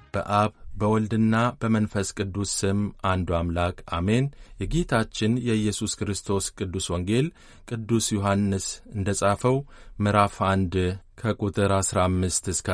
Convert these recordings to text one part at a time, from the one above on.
በአብ በወልድና በመንፈስ ቅዱስ ስም አንዱ አምላክ አሜን። የጌታችን የኢየሱስ ክርስቶስ ቅዱስ ወንጌል ቅዱስ ዮሐንስ እንደ ጻፈው ምዕራፍ አንድ ከቁጥር 15 እስከ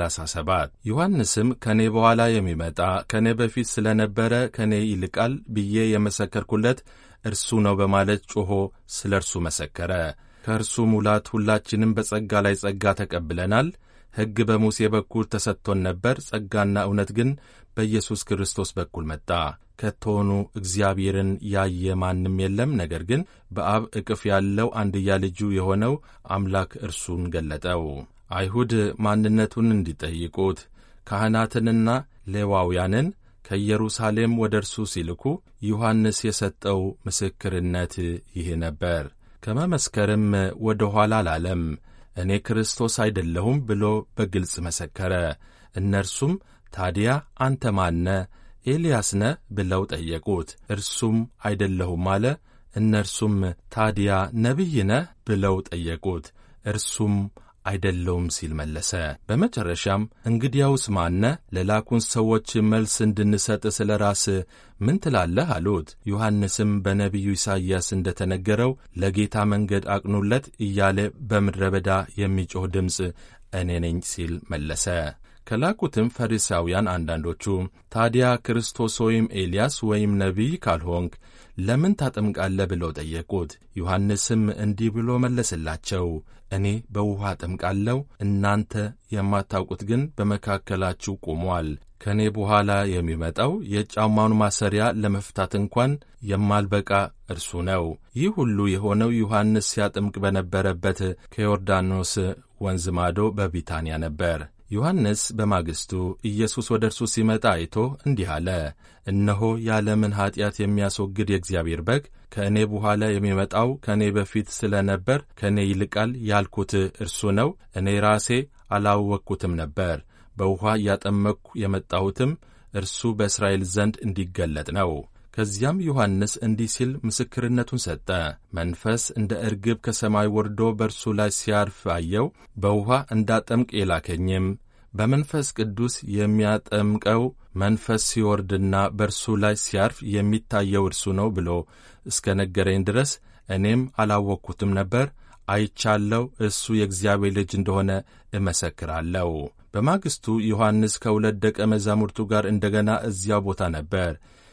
37 ዮሐንስም ከእኔ በኋላ የሚመጣ ከእኔ በፊት ስለ ነበረ ከእኔ ይልቃል ብዬ የመሰከርኩለት እርሱ ነው በማለት ጮኾ ስለ እርሱ መሰከረ። ከእርሱ ሙላት ሁላችንም በጸጋ ላይ ጸጋ ተቀብለናል። ሕግ በሙሴ በኩል ተሰጥቶን ነበር፣ ጸጋና እውነት ግን በኢየሱስ ክርስቶስ በኩል መጣ። ከቶውኑ እግዚአብሔርን ያየ ማንም የለም፣ ነገር ግን በአብ እቅፍ ያለው አንድያ ልጁ የሆነው አምላክ እርሱን ገለጠው። አይሁድ ማንነቱን እንዲጠይቁት ካህናትንና ሌዋውያንን ከኢየሩሳሌም ወደ እርሱ ሲልኩ ዮሐንስ የሰጠው ምስክርነት ይህ ነበር። ከመመስከርም ወደ ኋላ አላለም። እኔ ክርስቶስ አይደለሁም ብሎ በግልጽ መሰከረ። እነርሱም ታዲያ አንተ ማነ? ኤልያስ ነ? ብለው ጠየቁት። እርሱም አይደለሁም አለ። እነርሱም ታዲያ ነቢይ ነህ? ብለው ጠየቁት። እርሱም አይደለውም ሲል መለሰ። በመጨረሻም እንግዲያውስ ማነ? ለላኩን ሰዎች መልስ እንድንሰጥ ስለ ራስ ምን ትላለህ? አሉት። ዮሐንስም በነቢዩ ኢሳይያስ እንደ ተነገረው ለጌታ መንገድ አቅኑለት እያለ በምድረ በዳ የሚጮኽ ድምፅ እኔ ነኝ ሲል መለሰ። ከላኩትም ፈሪሳውያን አንዳንዶቹ ታዲያ ክርስቶስ ወይም ኤልያስ ወይም ነቢይ ካልሆንክ ለምን ታጠምቃለህ? ብለው ጠየቁት። ዮሐንስም እንዲህ ብሎ መለስላቸው፣ እኔ በውኃ አጠምቃለሁ፣ እናንተ የማታውቁት ግን በመካከላችሁ ቆሟል። ከእኔ በኋላ የሚመጣው የጫማውን ማሰሪያ ለመፍታት እንኳን የማልበቃ እርሱ ነው። ይህ ሁሉ የሆነው ዮሐንስ ሲያጠምቅ በነበረበት ከዮርዳኖስ ወንዝ ማዶ በቢታንያ ነበር። ዮሐንስ በማግስቱ ኢየሱስ ወደ እርሱ ሲመጣ አይቶ እንዲህ አለ፣ እነሆ የዓለምን ኀጢአት የሚያስወግድ የእግዚአብሔር በግ። ከእኔ በኋላ የሚመጣው ከእኔ በፊት ስለ ነበር ከእኔ ይልቃል ያልኩት እርሱ ነው። እኔ ራሴ አላወቅኩትም ነበር። በውኃ እያጠመቅሁ የመጣሁትም እርሱ በእስራኤል ዘንድ እንዲገለጥ ነው። ከዚያም ዮሐንስ እንዲህ ሲል ምስክርነቱን ሰጠ። መንፈስ እንደ እርግብ ከሰማይ ወርዶ በእርሱ ላይ ሲያርፍ አየው። በውኃ እንዳጠምቅ የላከኝም በመንፈስ ቅዱስ የሚያጠምቀው መንፈስ ሲወርድና በእርሱ ላይ ሲያርፍ የሚታየው እርሱ ነው ብሎ እስከ ነገረኝ ድረስ እኔም አላወቅኩትም ነበር። አይቻለው፣ እሱ የእግዚአብሔር ልጅ እንደሆነ እመሰክራለሁ። በማግስቱ ዮሐንስ ከሁለት ደቀ መዛሙርቱ ጋር እንደገና እዚያው ቦታ ነበር።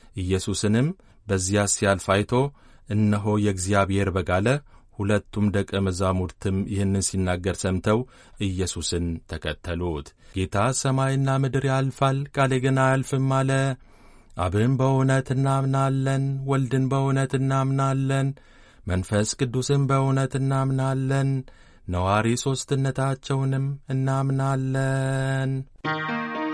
ኢየሱስንም በዚያ ሲያልፍ አይቶ እነሆ የእግዚአብሔር በግ አለ። ሁለቱም ደቀ መዛሙርትም ይህንን ሲናገር ሰምተው ኢየሱስን ተከተሉት። ጌታ ሰማይና ምድር ያልፋል፣ ቃሌ ግን አያልፍም አለ። አብን በእውነት እናምናለን፣ ወልድን በእውነት እናምናለን፣ መንፈስ ቅዱስን በእውነት እናምናለን፣ ነዋሪ ሦስትነታቸውንም እናምናለን።